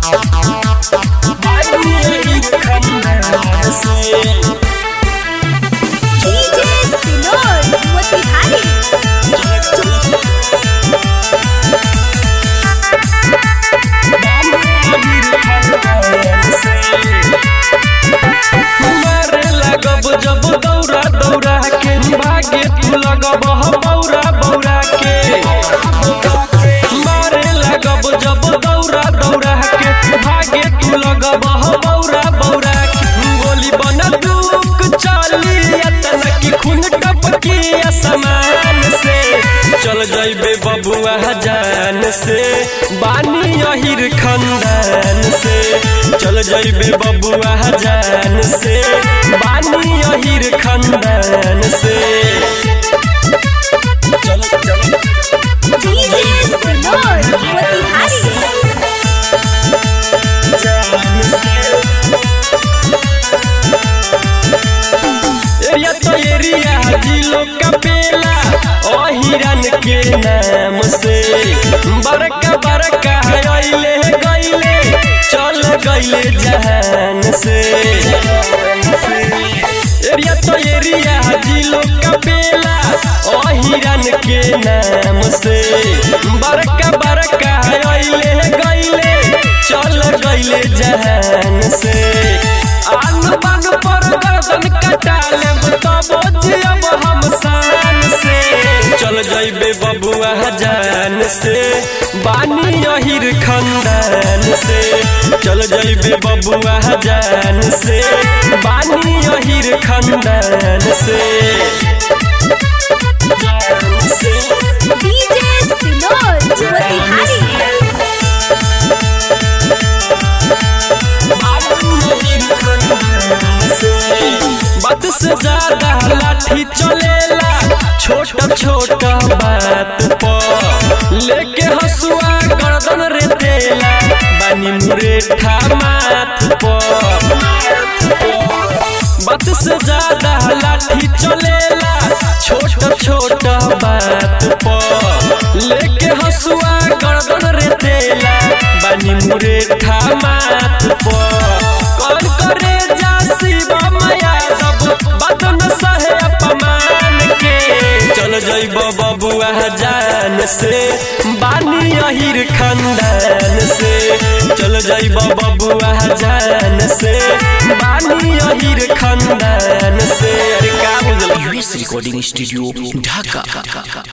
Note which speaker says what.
Speaker 1: DJ सिनोर मोतिहारी
Speaker 2: मारे लगब जब दौड़ा दौड़ा के भागे तू लगब ह बौरा बौरा के मारे लगब जब दौड़ा दौड़ा के भागे तू लगब ह बौरा बौरा के गोली बनदूक चली अतना की खून टपकी असमान से चल जइबे बबुआ जान से बानी अहिर खंदान से चल जइबे बबुआ जान से बानी अहिर खंदान से चल चल
Speaker 1: डीजे सिनोर मोतिहारी
Speaker 2: एरिया तो एरिया जिलो का पेला ओ हिरन के नाम से बड़का बड़का अइले गइले चल गइले जहान से एरिया तो एरिया जिलो का पेला ओ हिरन के नाम से बड़का बड़का अइले गइले चल गइले जहान से आन बान पर गर्दन कटा लेब तब जियब हम शान से चल जइबे बबुआ जान से बानी अहिर खंदान से चल जइबे बबुआ जान से बानी अहिर खंदान से जान से
Speaker 1: डीजे सिनोर मोतिहारी
Speaker 2: बात से ज्यादा लाठी चलेला छोट छोट बात पर लेके हसुआ गर्दन रे तेला बानी मुरेठा माथ पर बात से ज्यादा लाठी चलेला छोट छोट बात पर लेके हसुआ गर्दन रे तेला बानी मुरेठा माथ पर कर करे जा शिवा माया सब बात न सहे अपमान के चल जइब बबुआ जान से बानी अहिर खंदान से चल जइब बबुआ जान से बानी अहिर खंदान से अरे का बुझल
Speaker 3: यूएस रिकॉर्डिंग स्टूडियो ढाका